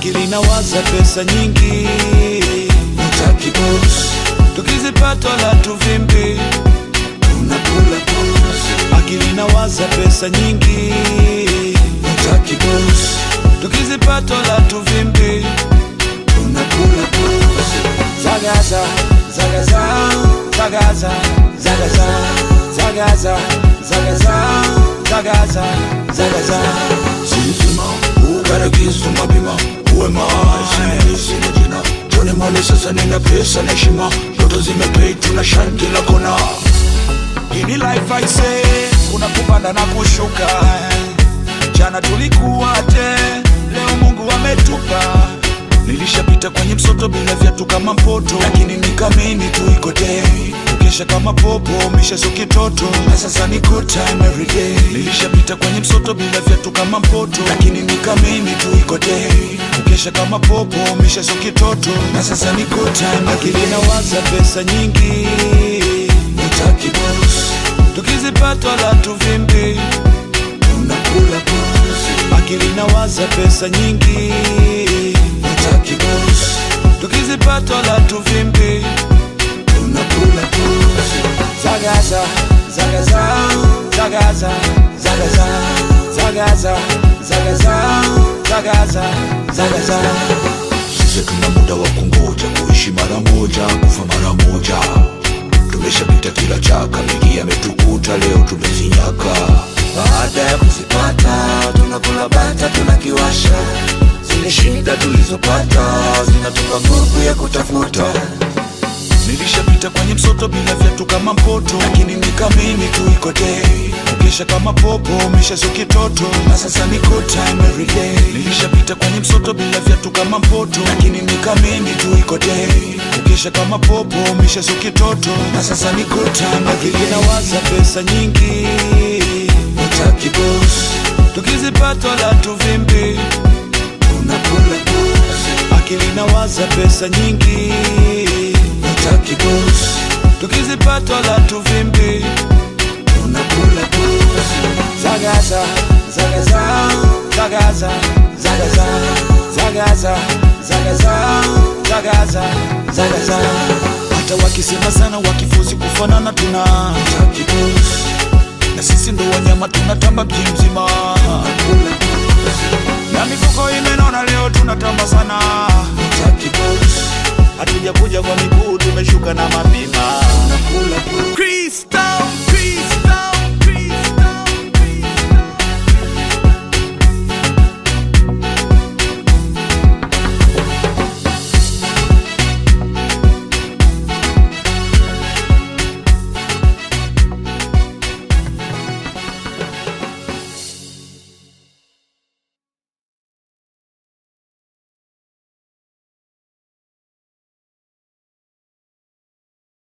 akili nawaza pesa nyingi Utaki boss, tukizipata la tuvimbi tunakula boss. akili nawaza pesa nyingi Utaki boss, tukizipata la tuvimbi tunakula boss. zagaza zagaza zagaza zagaza zagaza zagaza zagaza zagaza Sipima, ukarakizwa mapima uwe maasi sina jina Jone mali sasa nina pesa na heshima Ndoto zimepei tuna shine kila kona ini life I say kuna kupanda na kushuka jana tulikuwa te leo mungu ametupa nilishapita kwenye msoto bila viatu kama mpoto lakini nikamini tu iko day ukesha kama popo mishezo kitoto na sasa ni good time every day nilishapita kwenye msoto bila viatu kama mpoto lakini nikamini tu iko day ukesha kama popo mishezo kitoto na sasa ni good time akili nawaza pesa nyingi Utaki boss, tukizipata la tuvimbi tunakula boss. akili nawaza pesa nyingi Utaki boss, tukizipata la tuvimbi tunakula boss. zagaza zagaza zagaza zagaza zagaza zagaza zagaza zagaza Sisi tuna muda wa kungoja kuishi mara moja kufa mara moja tumeshapita kila chaka mengi yametukuta leo tumezinyaka baada ya kuzipata tunakula bata tunakiwasha zile shida tulizopata zinatupa nguvu ya kutafuta nilishapita kwenye msoto bila viatu kama mpoto lakini nikamini tu iko day ukesha kama popo mishezo kitoto na sasa ni good time every day nilishapita kwenye msoto bila viatu kama mpoto lakini nikamini tu iko day ukesha kama popo mishezo kitoto na sasa ni good time akili nawaza pesa nyingi utaki boss tukizipata la tuvimbi tunakula boss akili nawaza pesa nyingi utaki boss tukizipata la tuvimbi tunakula boss zagaza zagaza zagaza zagaza zagaza zagaza zagaza zagaza hata wakisema sana wakifuzi kufanana tuna utaki boss na sisi ndo wanyama tunatamba mji mzima kula boss na mifuko imenona leo tunatamba sana utaki boss hatujakuja kwa miguu tumeshuka na mata